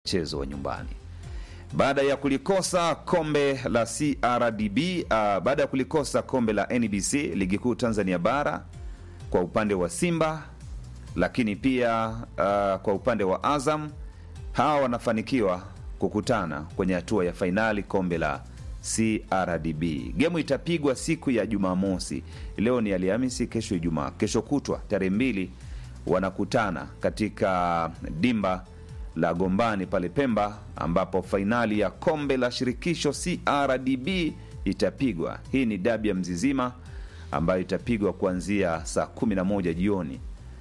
mchezo wa nyumbani baada ya kulikosa kombe la CRDB uh, baada ya kulikosa kombe la NBC ligi kuu Tanzania bara kwa upande wa Simba, lakini pia uh, kwa upande wa Azam, hawa wanafanikiwa kukutana kwenye hatua ya fainali kombe la CRDB. Gemu itapigwa siku ya Jumamosi. Leo ni Alhamisi, kesho Ijumaa, kesho kutwa tarehe mbili wanakutana katika dimba la Gombani pale Pemba, ambapo fainali ya kombe la shirikisho CRDB itapigwa. Hii ni dabi ya Mzizima ambayo itapigwa kuanzia saa 11 jioni.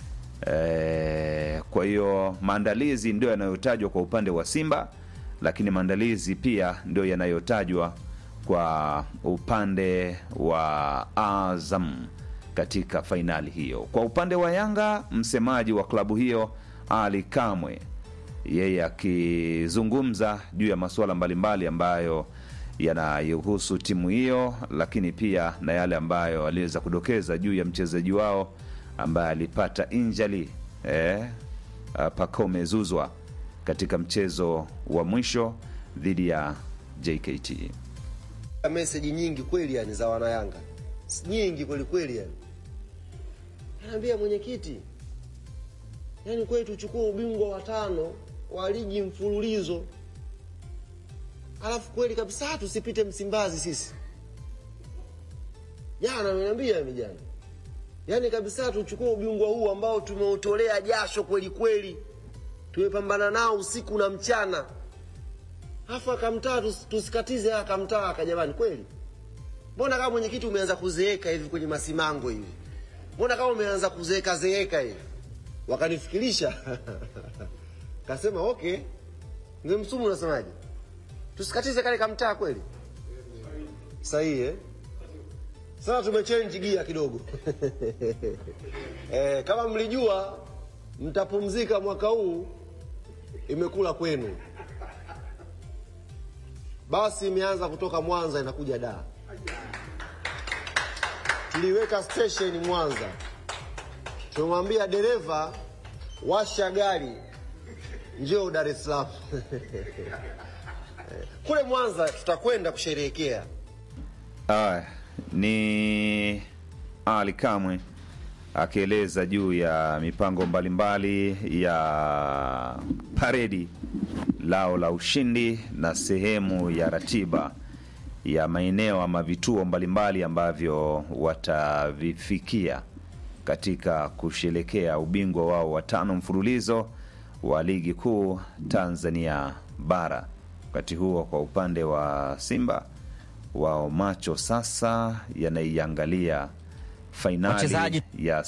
E, kwa hiyo maandalizi ndio yanayotajwa kwa upande wa Simba, lakini maandalizi pia ndio yanayotajwa kwa upande wa Azam katika fainali hiyo. Kwa upande wa Yanga, msemaji wa klabu hiyo Ali Kamwe yeye akizungumza juu ya masuala mbalimbali ambayo yanayohusu timu hiyo, lakini pia na yale ambayo aliweza kudokeza juu ya mchezaji wao ambaye alipata injali eh, Pacome Zuzwa katika mchezo wa mwisho dhidi ya JKT. Meseji nyingi kweli yani za wanayanga nyingi kweli kweli yani, anaambia mwenyekiti, yani kweli tuchukue ubingwa wa tano wa ligi mfululizo, alafu kweli kabisa tusipite Msimbazi sisi. Jana ameniambia mimi jana, yani kabisa tuchukue ubingwa huu ambao tumeutolea jasho kweli kweli, tumepambana nao usiku na mchana, alafu akamtaa tus, tusikatize akamtaa aka. Jamani, kweli mbona kama mwenyekiti umeanza kuzeeka hivi kwenye masimango hivi, mbona kama umeanza kuzeeka zeeka hivi? Wakanifikirisha kasema okay, mzee Msumu, unasemaje? Tusikatize kale kamtaa kweli? Sahihi eh? Sasa tumechange gia kidogo eh, kama mlijua mtapumzika mwaka huu, imekula kwenu. Basi imeanza kutoka Mwanza inakuja Dar. Tuliweka station Mwanza, tumemwambia dereva washa gari njoo Dar es Salaam kule Mwanza tutakwenda kusherehekea. Aya, ni Ali Kamwe akieleza juu ya mipango mbalimbali ya paredi lao la ushindi na sehemu ya ratiba ya maeneo ama vituo mbalimbali ambavyo watavifikia katika kusherekea ubingwa wao wa tano mfululizo wa ligi kuu Tanzania bara. Wakati huo kwa upande wa Simba wao macho sasa yanaiangalia fainali Wachezaji- ya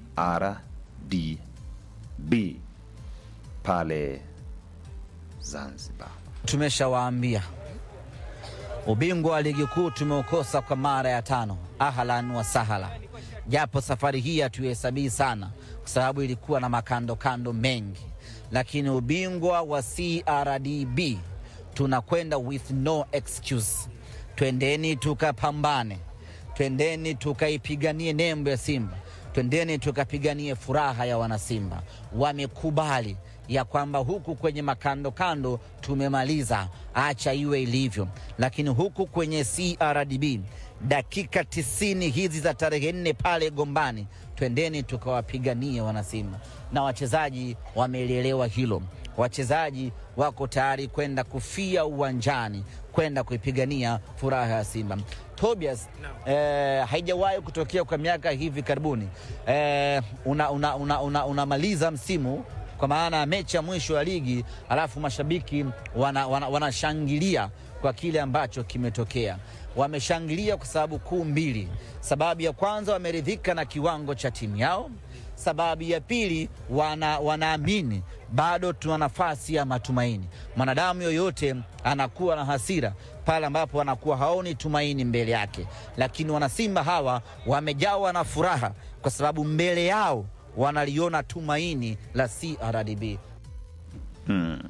CRDB pale Zanzibar. Tumeshawaambia ubingwa wa ligi kuu tumeukosa kwa mara ya tano. Ahlan wa sahala, japo safari hii hatuhesabii sana kwa sababu ilikuwa na makando kando mengi, lakini ubingwa wa CRDB tunakwenda with no excuse. Twendeni tukapambane, twendeni tukaipiganie nembo ya Simba, twendeni tukapiganie furaha ya wanasimba. Wamekubali ya kwamba huku kwenye makando kando tumemaliza, acha iwe ilivyo. Lakini huku kwenye CRDB dakika tisini hizi za tarehe nne pale Gombani, twendeni tukawapiganie wanasimba, na wachezaji wamelielewa hilo. Wachezaji wako tayari kwenda kufia uwanjani kwenda kuipigania furaha ya Simba. Tobias, eh, haijawahi kutokea kwa miaka hivi karibuni eh, unamaliza una, una, una msimu kwa maana ya mechi ya mwisho ya ligi, alafu mashabiki wanashangilia wana, wana kwa kile ambacho kimetokea. Wameshangilia kwa sababu kuu mbili. Sababu ya kwanza, wameridhika na kiwango cha timu yao. Sababu ya pili, wana, wanaamini bado tuna nafasi ya matumaini. Mwanadamu yoyote anakuwa na hasira pale ambapo anakuwa haoni tumaini mbele yake, lakini wanasimba hawa wamejawa na furaha kwa sababu mbele yao wanaliona tumaini la CRDB. Hmm.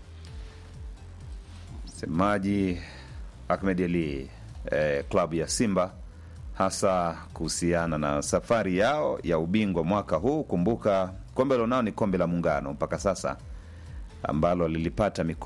Msemaji Ahmed Ali eh, klabu ya Simba hasa kuhusiana na safari yao ya ubingwa mwaka huu. Kumbuka kombe lonao ni kombe la Muungano, mpaka sasa ambalo lilipata mikopo